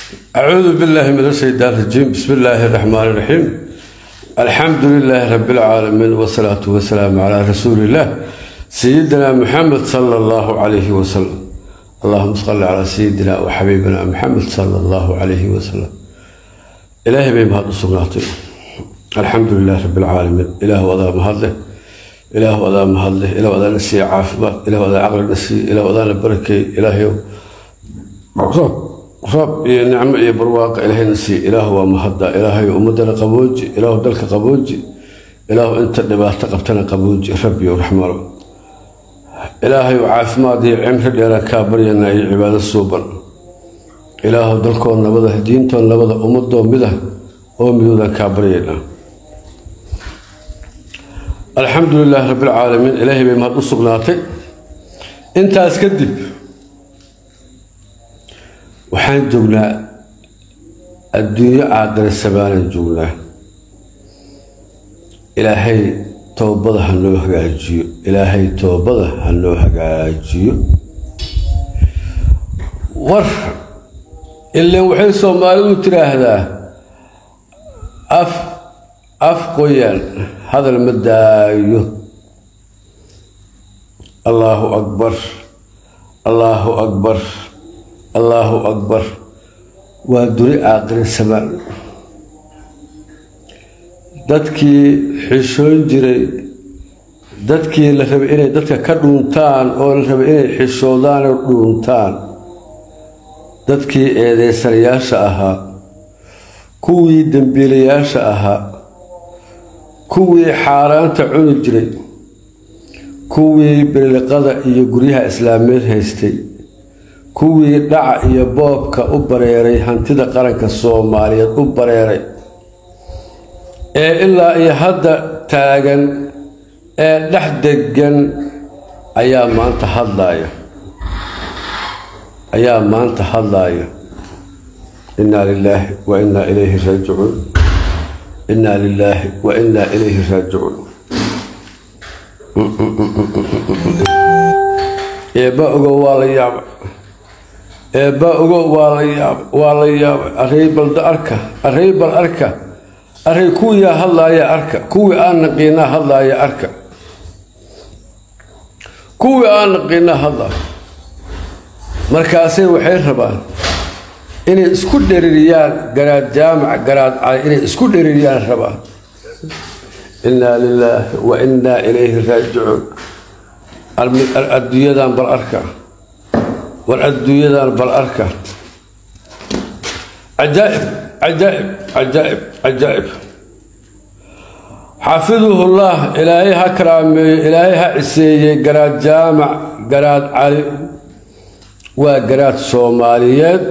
أعوذ بالله من الشيطان الرجيم بسم الله الرحمن الرحيم الحمد لله رب العالمين والصلاة والسلام على رسول الله سيدنا محمد صلى الله عليه وسلم اللهم صل على سيدنا وحبيبنا محمد صلى الله عليه وسلم إلهي بما هذا الصلاة الحمد لله رب العالمين إله وضع مهده إله وضع مهده إله وضع نسي عافمة إله وضع عقل نسي إله وضع بركة إلهي رب rab iyo nicmo iyo barwaaqa ilaahayna sii ilaah waa mahadda ilaahay ummadana qabooji ilaahu dalka qabooji ilaahu inta dhibaato qabtana qabooji rabbiyo raxmalo ilaahay caafimaad iyo cimri dheera kaa baryana iyo cibaado suuban ilaahu dalkoo nabada diintoo nabada ummadoo midah oo midoodan kaa baryayna alxamdu lilaahi rabbilcaalamiin ilaahay bay mahad u sugnaatay intaas kadib waxaan joognaa adduunyo caadare sabaanaan joognaa ilaahay toobada ha noo hagaajiyo ilaahay toobada ha noo hagaajiyo war ileen waxay soomaalidu tiraahdaa af af qoyaan hadal ma daayo allaahu akbar allaahu akbar allaahu akbar waa duri aaqiri samaan dadkii xishoon jiray dadkii la rabay inay dadka ka dhuuntaan oo la rabay inay xishoodaan oo dhuuntaan dadkii eedeysanayaasha ahaa kuwii dembiilayaasha ahaa kuwii xaaraanta cuni jiray kuwii birliqada iyo guryaha islaameed haystay kuwii dhaca iyo boobka u bareeray hantida qaranka soomaaliyeed u bareeray ee ilaa iyo hadda taagan ee dhex degan ayaa maanta hadlaaya ayaa maanta hadlaaya innaa lilaahi wa innaa ilayhi raajicuun innaa lilaahi wa innaa ilayhi raajicuun eebba ogo waa la yaaba eebba ogo waa la yaaba waa la yaabay array balda arka array bal arka array kuwiyaa hadlaaya arka kuwii aan naqiinaa hadlaaya arka kuwii aan naqiinaa hadlaaya markaasay waxay rabaan inay isku dheririyaan garaad jaamac garaad cali inay isku dheririyaan rabaan innaa lilaahi wa innaa ilayhi raajicuun adduunyadan bal arka war adduunyadan bal arka cajaa'ib cajaa'ib cajaa'ib cajaa'ib xafiduhullah ilaahay ha karaameeyo ilaahay ha ciseeyey garaad jaamac garaad cali waa garaad soomaaliyeed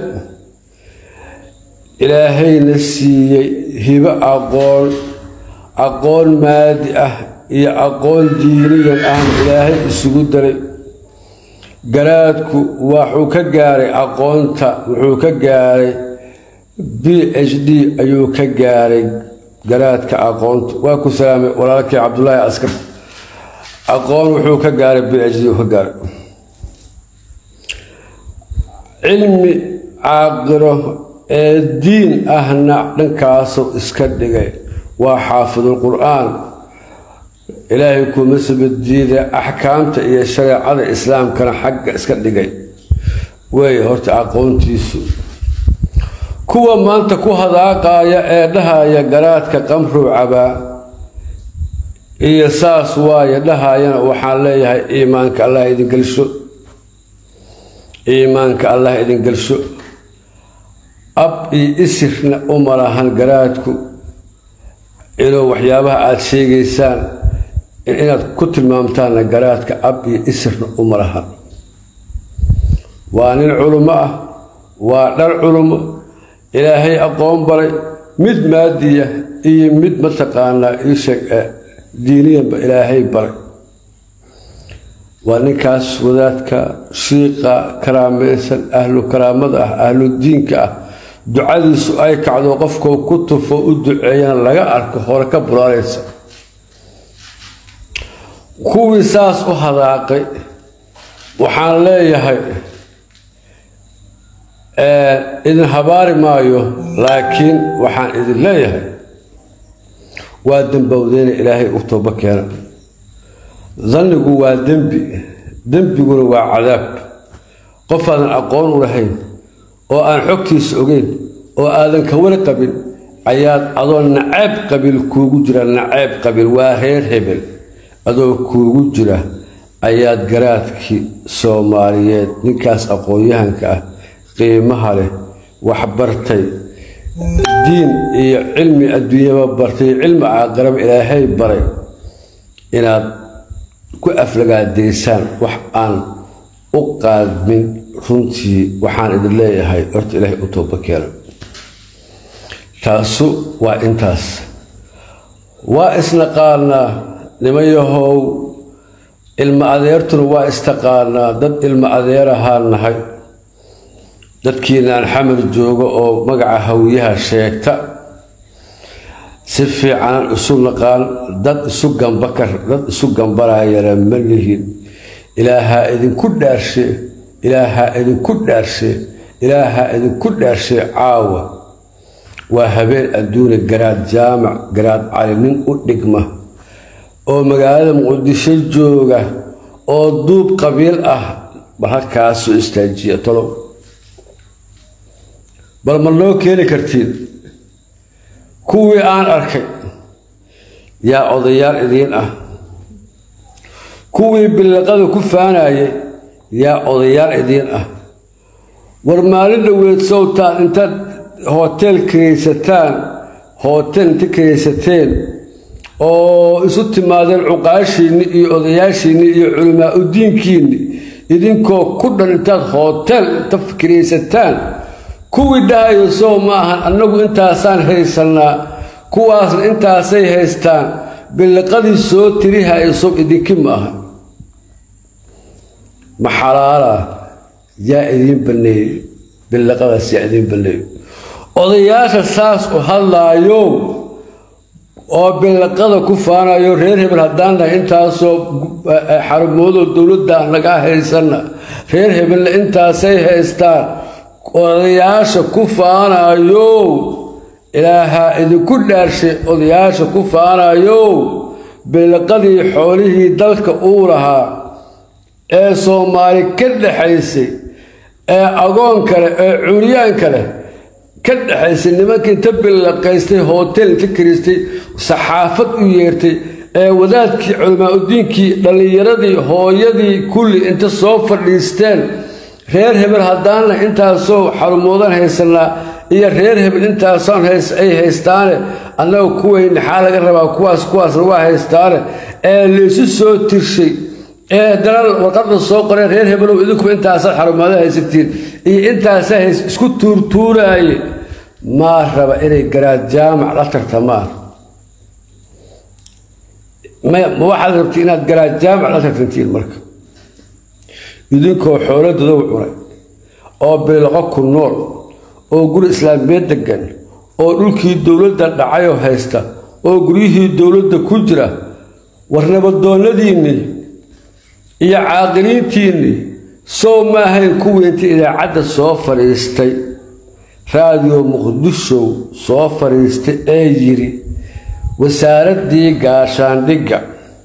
ilaahayna siiyey hibo aqoon aqoon maadi ah iyo aqoon diiniyan ahna ilaahay isugu daray garaadku waxuu ka gaaray aqoonta wuxuu ka gaaray b h d ayuu ka gaaray garaadka aqoonta waa ku salaamay walaalkii cabdulaahi askar aqoon wuxuu ka gaaray b h d ka gaaray cilmi caaqiro ee diin ahna dhankaasuu iska dhigay waa xaafidulqur-aan ilaahay kuma sabadiida axkaamta iyo shareecada islaamkana xagga iska dhigay wey horta aqoontiisu kuwa maanta ku hadaaqaaya ee dhahaya garaadka qamruu cabaa iyo saas waaye dhahayana waxaan leeyahay iimaanka allah idin gelsho iimaanka allah idin gelsho ab iyo isirna uma lahan garaadku inuu waxyaabaha aada sheegaysaan inaad ku tilmaamtaanna garaadka ab iyo isirna uma lahan waa nin culummo ah waa dhar culummo ilaahay aqoon baray mid maadiya iyo mid mataqaanaa iisheeg diiniyanba ilaahay baray waa ninkaas wadaadka shiiqa karaamaysan ahlu karaamada ah ahlu diinka ah ducadiisu ay kacdo qofkoo ku tufo u duceeyana laga arko hore ka buraaraysa kuwii saas u hadaaqay waxaan leeyahay idin habaari maayo laakiin waxaan idin leeyahay waa dembowdeyna ilaahay u toobo keena dannigu waa dembi dembiguna waa cadaab qof aadan aqoon u lahayn oo aan xogtiisa ogeyn oo aadan ka wali qabin ayaad adoo naceeb qabiil kuugu jira naceeb qabiil waa reer hebel adoo kuugu jira ayaad garaadkii soomaaliyeed ninkaas aqoon-yahanka ah qiimaha leh waxbartay diin iyo cilmi adduunyaba bartay cilmi aakhiraba ilaahay baray inaad ku aflagaadaysaan wax aan u qaadmin runtii waxaan idin leeyahay horta ilaahay u tooba keena taasu waa intaas waa isnaqaanaa nimayahow ilmo adeertuna waa istaqaanaa dad ilmo adeerahaan nahay dadkiinaan xamar jooga oo magaca hawiyaha sheegta si fiicanaan isu naqaan dad isu gambakar dad isu gambarayana ma lihin ilaahaa idinku dhaarshe ilaahaa idinku dhaarshe ilaahaa idinku dhaarshe caawa waa habeen adduune garaad jaamac garaad cali nin u dhigma oo magaalada muqdisho jooga oo duub qabiil ah bal halkaasoo istaajiya tolow bal ma loo keeni kartiin kuwii aan arkay yaa odayaal idiin ah kuwii billiqada ku faanayay yaa odayaal idiin ah war maalin dhoweed sowtaad intaad hooteel kiraysataan hooteel inta kiraysateen oo isu timaadeen cuqaashiinni iyo odayaashiinni iyo culimaa u diinkiinni idinkoo ku dhan intaad hooteel inta kiraysataan kuwii dhahayo sow ma ahan annagu intaasaan haysannaa kuwaasna intaasay haystaan billiqadii soo tirihayo sow idinki ma ahan ma xalaala yaa idiin banneeyey billiqadaas yaa idiin banneeyo odayaasha saas u hadlaayo oo billiqada ku faanayo reer hebel haddaan nahay intaasoo xarumoodoo dowladda naga haysanna reer hebelna intaasay haystaan odayaasha ku faanayo ilaahaa idinku dhaarshay odayaasha ku faanayo billiqadii xoolihii dalka uu lahaa ee soomaali ka dhexaysay ee agoon kale ee curyaan kale ka dhexaysay nimankii inta billaqaystay hooteel inta kiristay saxaafad u yeertay ee wadaadkii culimaauddiinkii dhallinyaradii hooyadii kulli inta soo fadhiisteen reer hebel haddaanna intaasoo xarumoodan haysanaa iyo reer hebel intaasaan ay haystaane annaga kuway maxaa laga rabaa kuwaas kuwaasna waa haystaane ee laysu soo tirshay ee haddana warqadda soo qoreen reer hebelow idinkuba intaasaad xarumaada haysatiin iyo intaasaa hays isku tuurtuuraaye maa raba inay garaad jaamac la tartamaan ma waxaad rabti inaad garaad jaamac la tartantiin marka idinkoo xoolo dadow cunay oo bilaqo ku nool oo guri islaamiyeed degan oo dhulkii dowladda dhacayoo haysta oo guryihii dowladda ku jira war nabadoonnadiinnii iyo caaqiliintiinnii sow ma ahayn kuwii inta idaacadda soo fadhiistay raadiyo muqdishow soo fadhiistay ee yidhi wasaaraddii gaashaandhigga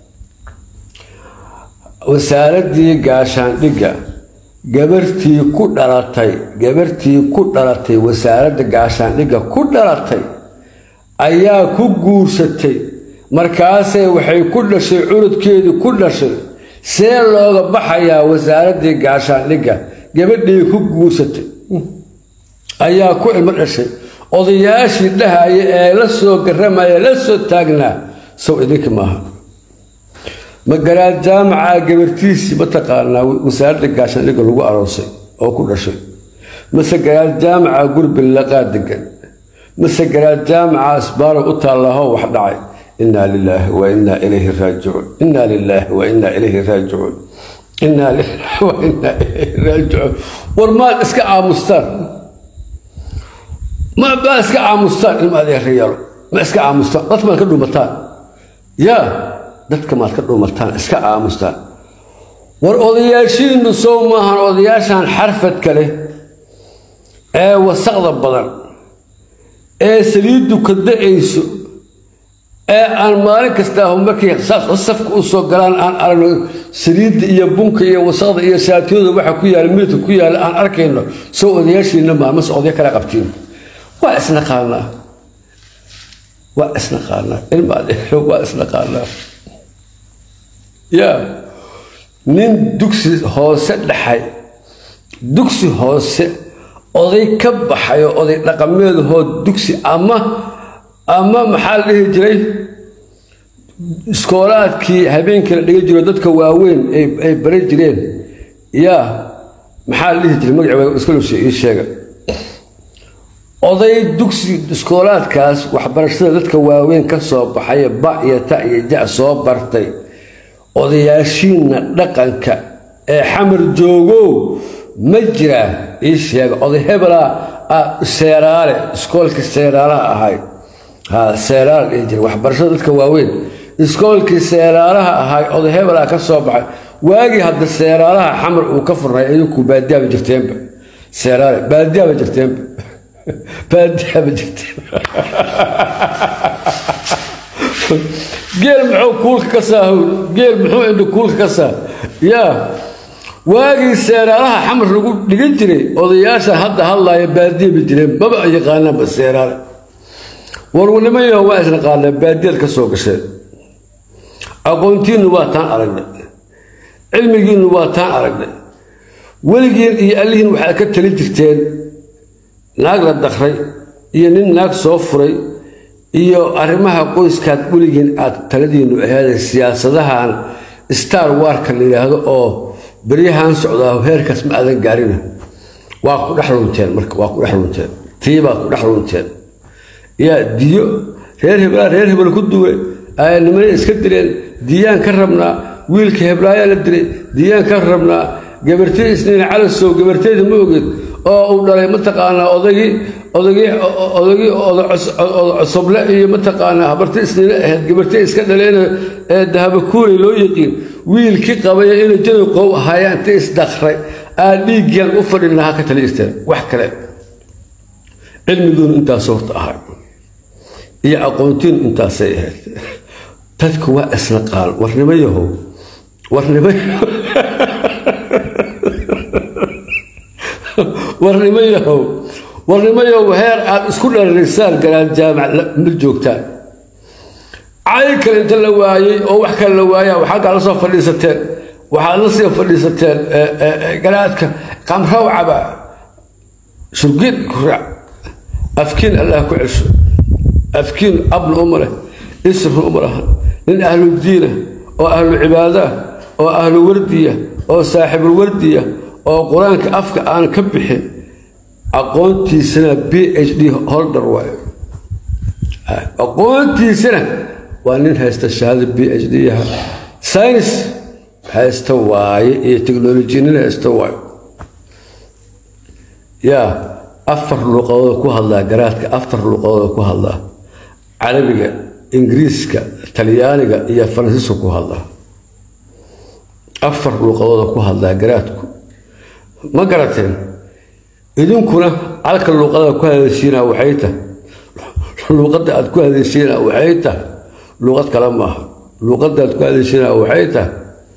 wasaaraddii gaashaandhigga gabartii ku dhalatay gabartii ku dhalatay wasaaradda gaashaandhigga ku dhalatay ayaa ku guursatay markaasee waxay ku dhashay cunudkeedii ku dhashay see looga baxayaa wasaaraddii gaashaandhigga gabadhii ku guursatay ayaa ku ilmo dhashay odayaashii dhahaya ee la soo garamaya la soo taagnaa sow idinka maaha ma garaad jaamaca gabartiisii mataqaanaa wasaaradda gaashaandhigga lagu aroosay oo ku dhashay mase garaad jaamaca gurbilaqaa degan mase garaad jaamaca asbaaro u taallahoo wax dhacay inaa lilaahi wa inaa ilayhi raajicuun inaa lilaahi wa inaa ilayhi raajicuun inaa lilaahi wa inaa ilayhi raajicuun war maad iska aamustaan ma baa iska aamustaan ilma adeerayaalo ma iska aamustaan dadka maad ka dhuumataan yaa dadka maad ka dhuumataan iska aamustaan war odayaashiinnu sow maahan odayaashan xarfadka leh ee wasaqda badan ee saliiddu ka da-ayso ee aan maalin kastaa markay saas safka u soo galaan aan aragno saliidda iyo bunka iyo wasaqda iyo saatiyada waxa ku yaala midka ku yaala aan arkayno soo odayaashiina maalmase odaya kala qabtiin waa isnaqaanaa waa isnaqaanaa ilmaad waa isnaqaanaa yaa nin dugsi hoose dhaxay dugsi hoose oday ka baxayo oday dhaqameedahoo dugsi ama ama maxaa la dhihi jiray iskoolaadkii habeenkii la dhiga jiro dadka waaweyn ay bari jireen yaa maxaa la dhihi jiray magaci iskolobsi ii sheega oday dugsi iskoolaadkaas waxbarashada dadka waaweyn ka soo baxaya ba iyo ta iyo ja soo bartay odayaashiinna dhaqanka ee xamar joogow ma jiraa ii sheega oday hebelaa seeraale iskoolkii seeraalaha ahayd ha seeraal dhihi jira waxbarashada dadka waaweyn iskoolkii seeraalaha ahay oday hebelaa ka soo baxay waagii hadda seeraalaha xamar uu ka furnay idinku baadiyaaba jirteenba seeraale baadiyaaba jirteenba baadiyaaba jirteenba geel muxuu kuulka ka saa geel muxuu indha kuulka ka saa yaa waagii seeraalaha xamar lagu dhigan jiray odayaasha hadda hadlaaya baadiyaba jireen maba yaqaanaanba seeraale warwarnimayaho waa isnaqaanaa baadiyaad ka soo gasheen aqoontiinnu waa taan aragnay cilmigiinnu waa taan aragnay weligiin iyo allihiin waxaad ka tali jirteen naag la dakray iyo nin naag soo furay iyo arrimaha qoyskaad weligiin aad taladiinnu aheeday siyaasadahan star warka la yidhaahdo oo beryahan socdaa heerkaas ma aadan gaarina waa ku dhex runteen marka waa ku dhex runteen tiibaad ku dhex runteen yaa diyo reer hebelaa reer hebel ku duwe nimana iska dileen diyaan ka rabnaa wiilka heblaayaa la dilay diyaan ka rabnaa gabartay isniin calasow gabarteeda ma ogeed oo uu dhalay mataqaanaa odagii odagii odagii cosoble iyo mataqaanaa habarta isniine ahayd gabartay iska dhaleen ee dahabakuulay loo yiqiin wiilkii qabaya inay janow qow ahaayaan inta isdakray aa dhiiggaan u fadhin lahaa ka tali jirteen wax kale cilmiguunu intaas horta ahay iyo aqoontiinu intaasay ahayd dadku waa isna qaal warnimo yahow warnimo warnimo yahow warnimo yahow heer aad isku dhalanaysaan galaan jaamac ma joogtaan cay kale inta la waayey oo wax kale la waaya waxaad la soo fadhiisateen waxaad la sii fadhiisateen garaadka qamrawcaba surgiin kuraac afkiin allah ku cesho afkiin abna uma leh isrna uma laha nin ahlu diina oo ahlu cibaadaah oo ahlu wardiya oo saaxibul wardiya oo qur-aanka afka aan ka bixin aqoontiisana b h d holder waayo aqoontiisana waa nin haysta shahaada b h d yaha saynis haysta waaye iyo technoloji nin haysta waayo yaa afar luuqadooda ku hadlaa garaadka afar luuqadooda ku hadlaa carabiga ingiriiska talyaaniga iyo faransiiska ku hadlaa afar luuqadooda ku hadlaa garaadku ma garateen idinkuna calka luuqada ku hadashiina waxay tahay luuqadda aad ku hadashiina waxay tahay luuqad kale maaha luuqadda aad ku hadashiina waxay tahay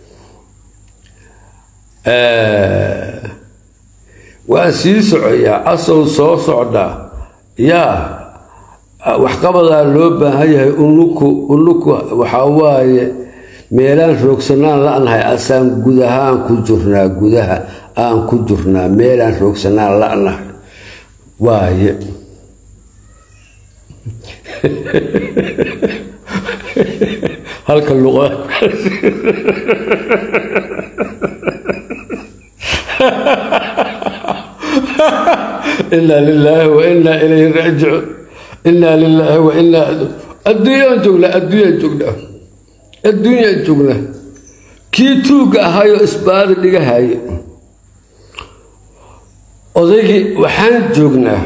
waan sii socoyaa asow soo socdaa yaa waxqabadaa loo baahan yahay unuku unuku waxaa waaye meelaan roogsanaan la'nahay asaan gudahaan ku jirnaa gudaha aan ku jirnaa meelaan roogsanaan la'nahay waaye halka luqad inaa lilaahi wa inaa ilayhi raajicuun inaa lilaahi wa inaa adduunyaan joognaa adduunyaan joognaa adduunyaan joognaa kii tuugga ahayoo isbaada dhigahaye odaygii waxaan joognaa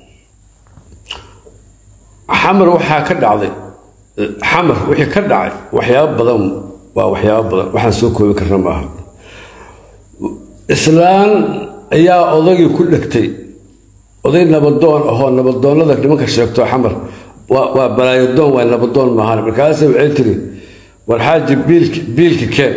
xamar waxaa ka dhacday xamar wixii ka dhacay waxyaabo badan waa waxyaabo badan waxaan soo koobi karna maaha islaan ayaa odagii ku dhegtay oday nabadoon ahoo nabadoonnada nimanka sheegto xamar waa balaayadoon waa nabadoon maahan markaase waxay tiri war xaaji biilka keen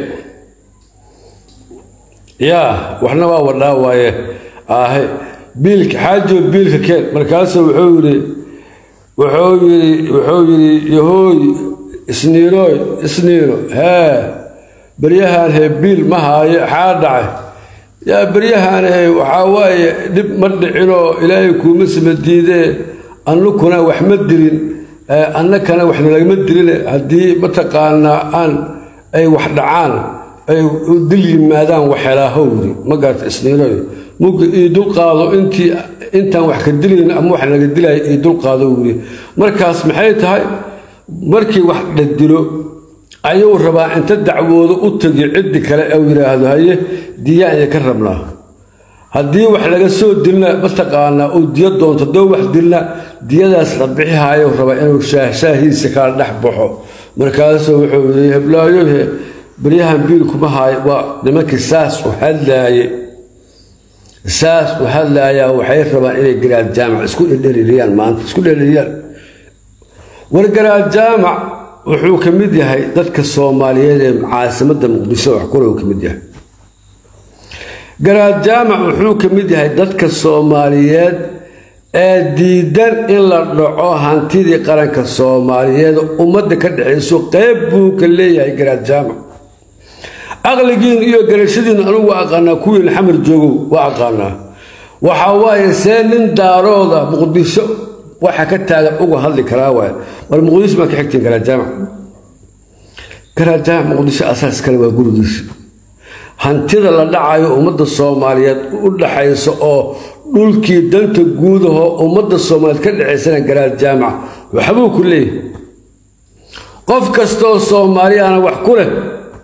yaa waxna waa wadhaa waaye ahe biilka xaajioo biilka keen markaase wuxuu yidhi wuxuu yidhi wuxuu yidhi yahooy isniinooy isniino hee beryahaan hee biil ma haayo xaa dhacay yaa beryahaan hee waxaa waaye dhib ma dhicinoo ilaahay kuuma sama diidee annukuna wax ma dilin annakana waxna lagama diline haddii mataqaanaa aan ay wax dhacaan ay dil yimaadaan waxelaahowyri ma garata isniinoy mugga ii dulqaado intii intaan wax ka dilayn ama wax naga dilaya ii dulqaado wiri markaas maxay tahay markii wax dhadilo ayuu rabaa inta dacwoodo u tegi ciddi kale ou yidhaahdo haye diyaan iyo ka rabnaa haddii wax laga soo dilna mataqaanaa uu diyo doonto doo wax dilna diyadaas la bixihaayo rabaa inuu shaahshaahiisa kala dhex baxo markaasuu wuxuu yii heblaayohe baryahan biilkuma haayo waa nimankii saas u hadlaaye saas u hadlaayaa waxay rabaan inay garaad jaamac isku dhedheliriyaan maanta isku dhedheliyaan war garaad jaamac wuxuu ka mid yahay dadka soomaaliyeed ee caasimadda muqdisho wax kule uu ka mid yahay garaad jaamac wuxuu ka mid yahay dadka soomaaliyeed ee diidan in la dhaco hantidii qaranka soomaaliyeed ummadda ka dhexayso qeyb buu ka leeyahay garaad jaamac aqligiin iyo garashadiin anugu waa aqaanaa kuwiina xamar joogow waa aqaanaa waxaa waaye see nin daarooda muqdisho waxa ka taagan uga hadli karaa waay war muqdisho baan ka xigtiin garaad jaamac garaad jaamac muqdisho asaas kale waa gurigiisa hantida la dhacayo ummadda soomaaliyeed u dhaxaysa oo dhulkii danta guudahoo ummadda soomaaliyeed ka dhexaysana garaad jaamac waxbuu ku leeyahay qof kastaoo soomaaliyana wax ku leh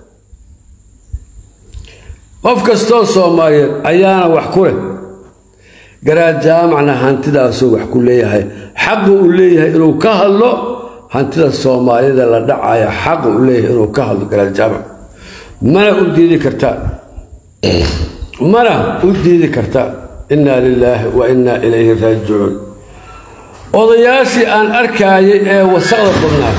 qof kastaoo soomaaliyeed ayaana wax ku leh garaad jaamacna hantidaasuu wax ku leeyahay xaqu uu leeyahay inuu ka hadlo hantida soomaaliyada la dhacaya xaqu uu leeyahay inuu ka hadlo garaad jaamac mana u diidi kartaan mana u diidi kartaan innaa lilaahi wa innaa ilayhi raajicuun odayaashii aan arkaayay ee wasaqda badnaa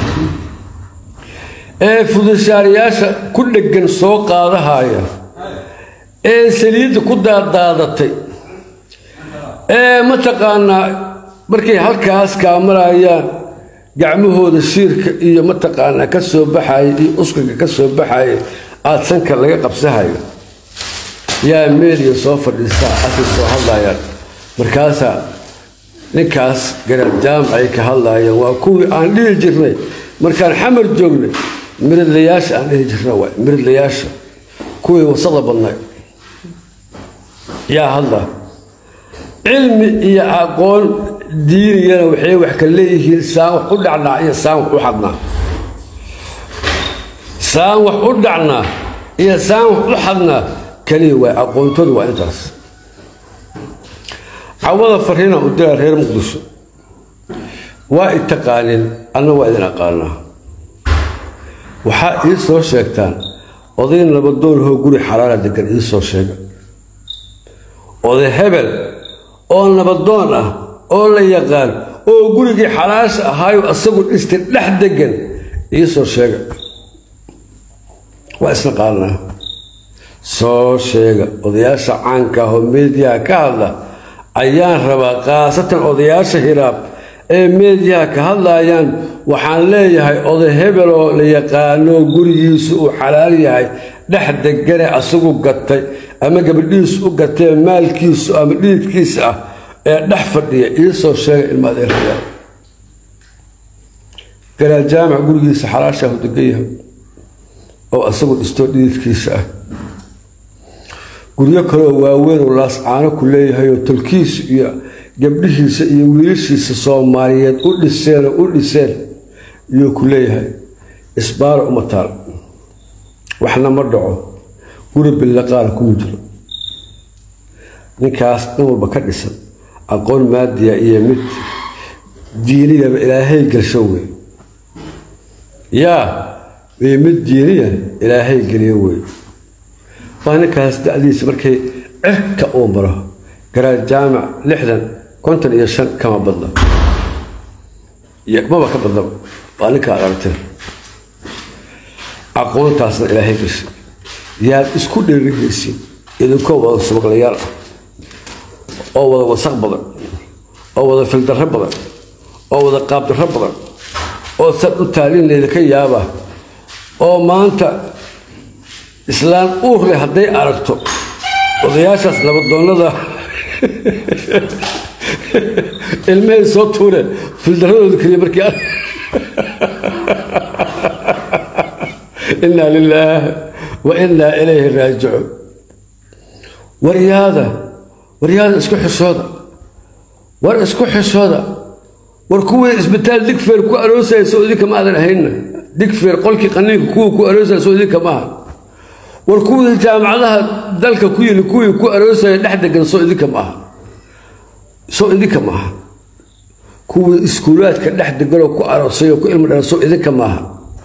ee fudushaariyaasha ku dheggan soo qaadahaya ee saliidda ku daadaadatay ee mataqaanaa markay halkaas kaamarayaan gacmahooda shiirka iyo mataqaanaa ka soo baxaya iyo uskaga ka soo baxaya aada sanka laga qabsahayo yaa meeliya soo fadhiistaa asay soo hadlayaan markaasaa ninkaas garaad jaamac ay ka hadlayaan waa kuwii aan dhihi jirnay markaan xamar joognay miridlayaasha aan dhihi jirna waay miridlayaasha kuwii wasada badnay yaa hadla cilmi iyo aqoon diiniyana waxay wax ka leeyihiin saan wax u dhacnaa iyo saan wax u xadnaa saan wax u dhacnaa iyo saan wax u xadnaa keliya waay aqoontoodu waa intaas cawada fariina u diraa reer muqdisho waa i taqaanin anna waa idin aqaanaa waxaa ii soo sheegtaan oday nabadoonhoo guri xalaala degan ii soo sheega oday hebel oo nabadoon ah oo la yaqaan oo gurigii xalaasha ahaayo asagu dhistay dhex degan ii soo sheega waa isna qaadnaa soo sheega odayaasha caanka ahoo meediyaha ka hadla ayaan rabaa khaasatan odayaasha hiraab ee meediyaha ka hadlayaan waxaan leeyahay oday hebeloo la yaqaano gurigiisu uu xalaal yahay dhex degane asagu gatay ama gabadhiisu u gatee maalkiisu ama dhiidkiisa ah ee dhex fadhiya iisoo sheega ilmaadeeraya garaad jaamac gurigiisa xalaashaahu degan yahay oo asagu dhistoo dhiidkiisa ah guryo kaleoo waaweynoo laascaano ku leeyahay oo tolkiisu iyo gabdhihiisa iyo wiilashiisa soomaaliyeed u dhiseenoo u dhiseen iyuu ku leeyahay isbaaro uma taal waxna ma dhaco guri billaqaana kuma jiro ninkaas dhan walba ka dhisan aqoon maadiya iyo mid diiniyaba ilaahay gelsho wey yaa iyo mid diiniya ilaahay geliyo wey waa ninkaas da-diisa markay cirka uu maro garaad jaamac lixdan konton iyo shan kama badna maba ka badnaba waa ninka ad aragteen aqoontaasna ilaahay gashay yaad isku dheerihaysiin idinkoo wada subaqlayaal ah oo wada wasaq badan oo wada fildarro badan oo wada qaabdarro badan oo sad u taalin laydinka yaaba oo maanta islaan uur leh hadday aragto odayaashaas nabadoonnada ilmahay soo tuureen fildaradooda keliya markii ar innaa lilaah wa innaa ilayhi raajicuun waryaada waryaada isku xishooda war isku xishooda war kuwii isbitaal digfeer ku aroosaya soo idinka ma aadan ahaynna digfeer qolkii qaniinka kuwii ku aroosaya soo idinka maaha war kuwii jaamacadaha dalka ku yili kuwii ku aroosaya dhex degan soo idinka maaha soo idinka maaha kuwii iskuulaadka dhex deganoo ku aroosay oo ku ilmo dhala soo idinka maaha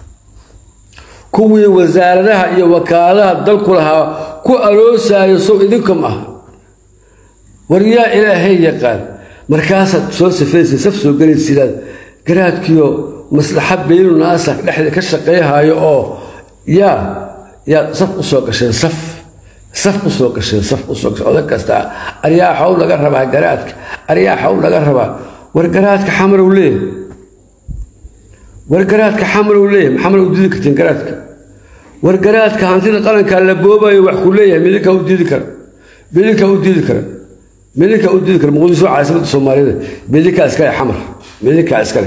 kuwii wasaaradaha iyo wakaaladaha dalku lahaa ku aroosayo sow idinka maaha war yaa ilaahay yaqaan markaasaad soo safaysa saf soo gelaysidaad garaadkiyo maslaxa beynu naasak dhexda ka shaqayhayo oo yaa yaad saf u soo gasheen saf saf u soo gasheen saf u soo gasheen odag kasta aryaa xaw laga rabaa garaadka aryaa xaw laga rabaa war garaadka xamarow leeyahy war garaadka xamarow leeyahy maxamar u diidi kartiin garaadka war garaadka hantida qarankaa la boobayo wax ku leeyahay midinka u diidi kara midinka u diidi kara midinka u diidi kara muqdisho caasimadda soomaalida midinkaa iskale xamar midinkaa iskale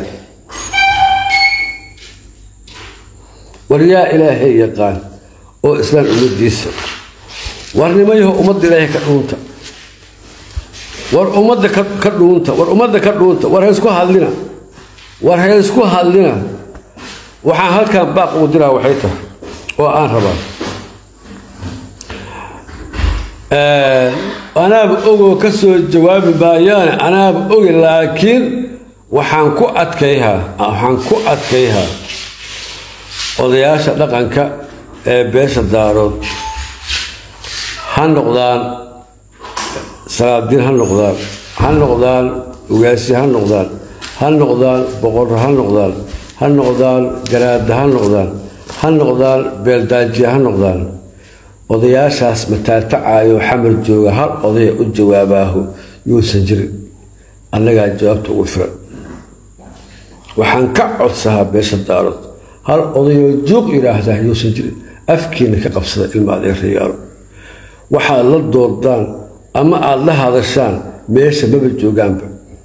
war yaa ilaahay yaqaan oo islaan ummadiisa war nimayaho ummadda ilaahay ka dhuunta war ummadda ka dhuunta war ummadda ka dhuunta war haysku hadlina war haysku hadlina waxaan halkan baaq ugu diraa waxay tahay oo aan rabaa anaaba ogoo ka soo jawaabi maayaane anaaba ogi laakiin waxaan ku adkayhaa waxaan ku adkayhaa odayaasha dhaqanka ee beesha daarood ha noqdaan salaadiin ha noqdaan ha noqdaan ugaasi ha noqdaan ha noqdaan boqorro ha noqdaan ha noqdaan garaada ha noqdaan ha noqdaan beeldaajiya ha noqdaan odayaashaas mataatacaayo xamar jooga hal odaya u jawaabaahu yuusan jirin annagaa jawaabta ugu filan waxaan ka codsahaa beesha daarood hal odayoo juuq yidhaahdaa yuusan jirin afkiina ka qabsada ilma adeerayaalo waxaad la doordaan ama aada la hadashaan meesha maba joogaanba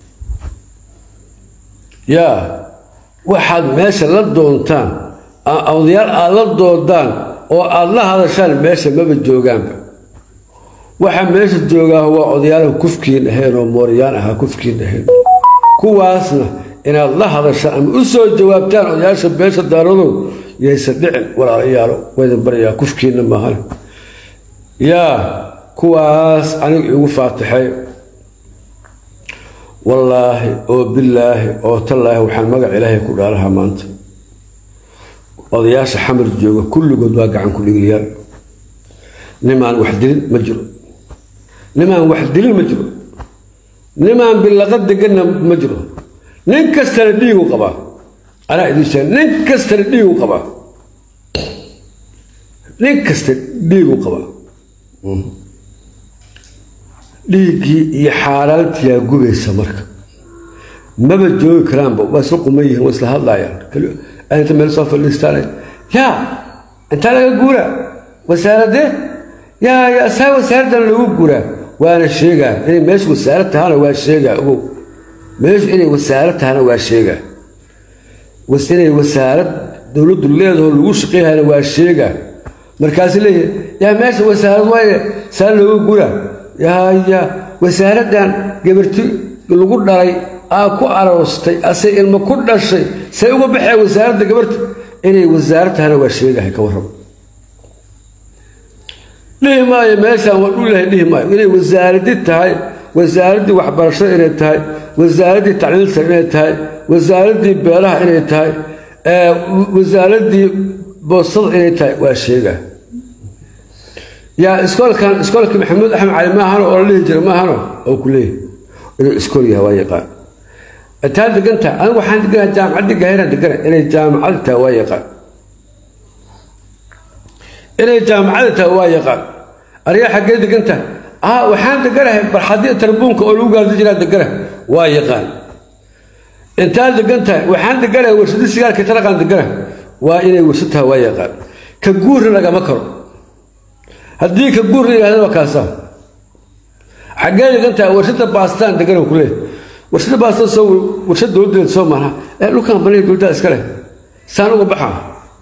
yaa waxaad meesha la doontaan odayaal aada la doordaan oo aada la hadashaan meesha maba joogaanba waxa meesha joogaa waa odayaalan kufkiin ahayn oo mooryaan ahaa kufkiin ahayn kuwaasna inaad la hadashaan ama u soo jawaabtaan odayaasha beesha daaradow yaysan dhicin walaalayaalo waydin baryaa kufkiinna maahan yaa kuwaas aniga igu faatixay wallaahi oo bilaahi oo tallaahi waxaan magac ilaahay ku dhaalahaa maanta odayaasha xamar jooga kulligood waa gacan ku dhiglayaan nimaan wax dilin ma jiro nimaan wax dilin ma jiro nimaan bilaqa deganna ma jiro nin kastana dhiigu qabaa anaa idiin sheeg nin kastana dhiigu qabaa nin kasta dhiigu qabaa dhiiggii iyo xaaraantiyaa gubaysa marka maba joogi karaanba waa isla quman yihiin waa isla hadlaayaan inta meel soo fadhiistaanay yaa intaa laga guuraa wasaaradee yaa yaa saa wasaaraddan lagu guuraa waana sheegaa inay meesha wasaarad tahana waa sheegaa ogow meeshu inay wasaarad tahana waa sheegaa inay wasaarad dowladdu leedaho lagu shaqeeyahana waa sheegaa markaasu leeyahay yaa meesha wasaarad waaye saa loogu guuraa yaa yaa wasaaraddan gabarti lagu dhalay aa ku aroostay ase ilmo ku dhashay say uga baxeen wasaaradda gabarta inay wasaarad tahana waa sheegahay ka warramo dhihi maayo meeshaan waa dhulahay dhihi maayo inay wasaaraddii tahay wasaaraddii waxbarashada inay tahay wasaaraddii tacliil sare inay tahay wasaaraddii beeraha inay tahay wasaaraddii boostada inay tahay waa sheegaa yaa iskoolkan iskoolkii maxamuud axmed cali maahano oo la dhihi jira maahano oo ku leeyahy inuu iskool yahay waa yaqaan intaa degantaha anigu waxaan deganaha jaamacaddii gaahiraan degana inay jaamacada tahay waa yaqaan inay jaamacada tahay waa yaqaan ariga xaggee degantaha ah waxaan deganahay barxadii tarbuunka oo lagu gaardi jiraa degana waa yaqaan intaa degan tahay waxaan deganahay warshadii sigaarka taraqaan degana waa inay warshad tahay waa yaqaan ka guurna lagama karo haddii ka guur la yidhahda waa kaasa xaggee degan tahay warshada baastaan degana ku leeyahay warshada baastaan soo warshad dowladdeed soo maaha ee dhulkan banaya dowladda iska leh saan uga baxaa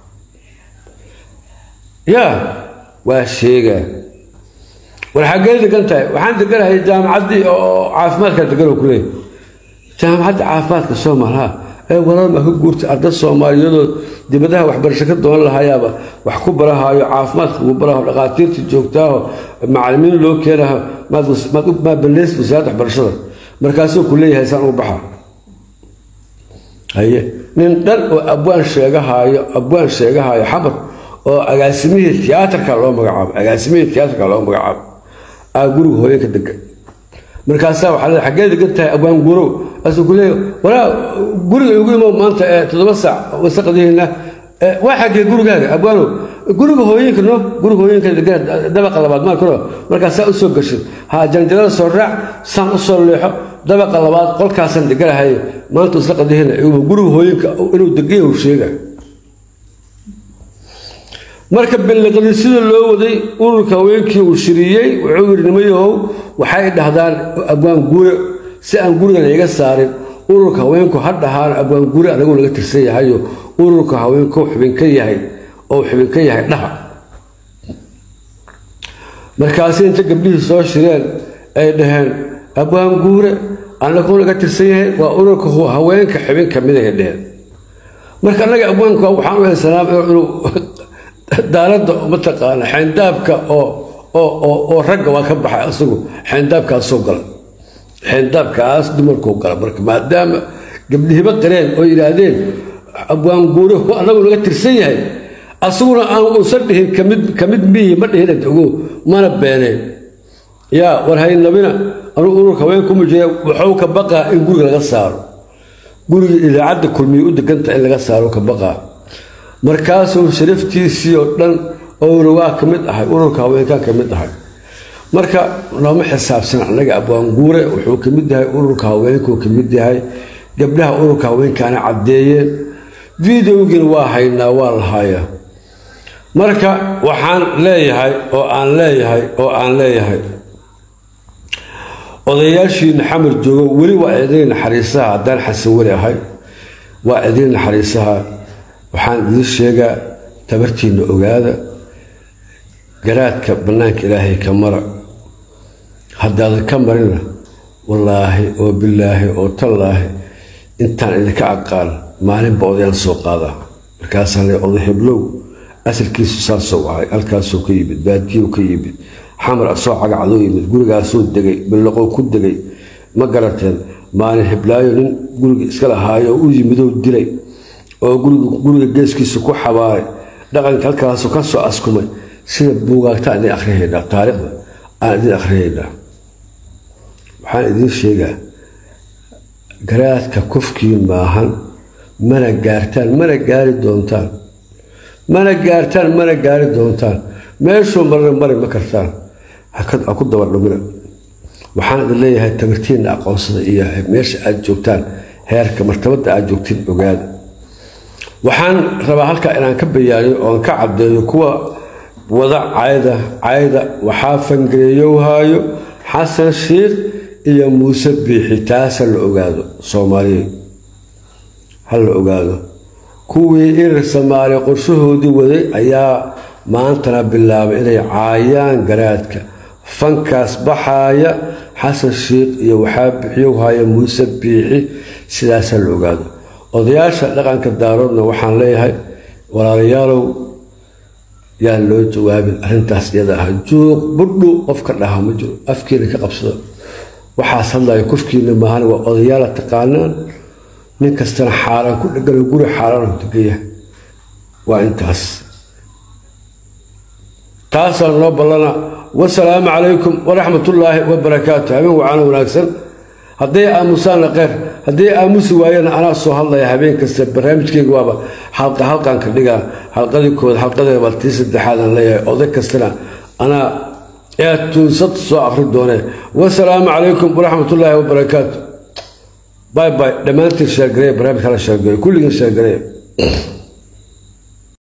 yaa waa sheegaa war xaggee degan tahay waxaan deganahay jaamacaddii oo caafimaadka degano ku leeyahay jaamacadda caafimaadka soomaalaha ee warar ma ka guurtay arday soomaaliyadood dibadaha waxbarasho ka doonan lahayaaba wax ku barahaayo caafimaadka ugu baraho dhaqaatiirta joogtaaho macalimiin loo keenaho maa baleys wasaaradda waxbarashada markaasuu ku leeyahay saan ugu baxa haye nin dhan oo abwaan sheegahaayo abwaan sheegahaayo xamar oo agaasimihii tiyaatarka loo magacaabo agaasimihii tiyaatarka loo magacaabo aa guriga hooyanka degan markaasaa waxaa leedahay xaggee degan tahay abwaan guurow asuu ku leeyahay walaa guriga igu imo maanta ee toddoba saac wasaqadihiina waa xaggee gurigaaga abwaanow guriga hooyinka no guriga hooyinka degan dabaqa labaad maarkano markaasaa u soo gashay ha janjarada soo raac saan u soo leexo dabaqa labaad qolkaasaan deganahay maanta wasaqadihiina guriga hooyinka inuu degan yahu sheega marka billiqdii sida loo waday ururka haweenkii uu shiriyey wuxuu yidhi nimayahow waxay dhahdaan abwaan guure si aan gurigan iga saarin ururka haweenku ha dhahaan abwaan guure anagu laga tirsan yahayo ururka haweenku xubin ka yahay oo xubin ka yahay dhaha markaasi inta gabdhihii soo shireen ay dhaheen abwaan guure anagu laga tirsan yahay waa ururka haweenka xubin ka mid ay dheheen marka annaga abwaanku waxaan u haysanaa inuu daalada mataqaana xeendaabka oo oo ragga waa ka baxay asagu xeendaabkaasoo gala xeendaabkaas dumarkuu gala marka maadaama gabdhihiba qareen oo yidhaahdeen abwaan guuro anagu laga tirsan yahay asaguna aan uusan dhihin kamid kamid mihi ma dhihin ogo mana beeneen yaa war haynabina anuu ururka haweenkuma jira wuxuu ka baqaa in guriga laga saaro guriga idaacadda kulmiye u deganta in laga saaro ka baqaa markaasuu sharaftiisii oo dhan owna waa ka mid ahay ururka haweenkan ka mid ahay marka looma xisaabsan annaga abwaanguure wuxuu ka mid yahay ururka haweenkuu ka mid yahay gabdhaha ururka haweenkaana caddeeyeen videogina waa haynaa waa la hayaa marka waxaan leeyahay oo aan leeyahay oo aan leeyahay odayaashiina xamar joogo weli waa idin naxariisaha haddaan xasan weli ahay waa idin naxariisaha waxaan idiin sheegaa tabartiinna ogaada garaadka bannaanka ilaahay ka mara haddaadan ka marina wallaahi oo bilaahi oo tallaahi intaan idinka aqaan maalinba odayaan soo qaadaa markaasaa le oday heblow asalkiisu saasou ahay halkaasuu ka yimid baadiyou ka yimid xamar asoo cagacdoo yimid gurigaasuu degay billoqou ku degay ma garateen maalin heblaayo nin guriga iska lahaayo u yimidoo dilay oo guriga geeskiisa ku xabaaray dhaqanka halkaasu ka soo askumay sida buugaagta idin akhrihaynaa taariikhda aan idin akhrihaynaa waxaan idiin sheegaa garaadka kufkiin maahan mana gaartaan mana gaari doontaan mana gaartaan mana gaari doontaan meeshuu marna mari ma kartaan ha ku dabadhumina waxaan idin leeyahay tabartiinna aqoonsada iyo meesha aad joogtaan heerka martabadda aad joogtiin ogaada waxaan rabaa halkaa inaan ka bayaaniyo oon ka caddeeyo kuwa wada cayda cayda waxaa fangareeyowhaayo xasan shiikh iyo muuse biixi taas ha la ogaado soomaaliya ha la ogaado kuwii irir soomaaliya qorshahoodii waday ayaa maantana bilaabay inay caayaan garaadka fankaas baxaaya xasan shiikh iyo waxaa bixiyowhaya muuse biixi sidaas ha la ogaado odayaasha dhaqanka daaroodna waxaan leeyahay walaalayaalow yaan loo jawaabin arrintaas iyada ah juuq budhu qof ka dhaha ma jiro afkiina ka qabsado waxaas hadlaya kufkiina maahan waa odayaala taqaanaan nin kastana xaaraan ku dhegano guri xaaraan degaya waa intaas taasaan noo ballana wasalaamu calaykum waraxmatullaahi wabarakaatu habeen wacaana wanaagsan hadday aamusaanna kheyr hadday aamusi waayana anaa soo hadlaya habeen kasta barnaamijkeyga waaba xalqa halqanka dhigaa xalqadii kood xalqadeeba tii saddexaadaan leeyahay oday kastana anaa ee tuunsad soo akri doonee wasalaamu calaykum waraxmatullaahi wabarakaatu باي باي دمانتي شاقريه برامج هلا شاقريه كل شاقريه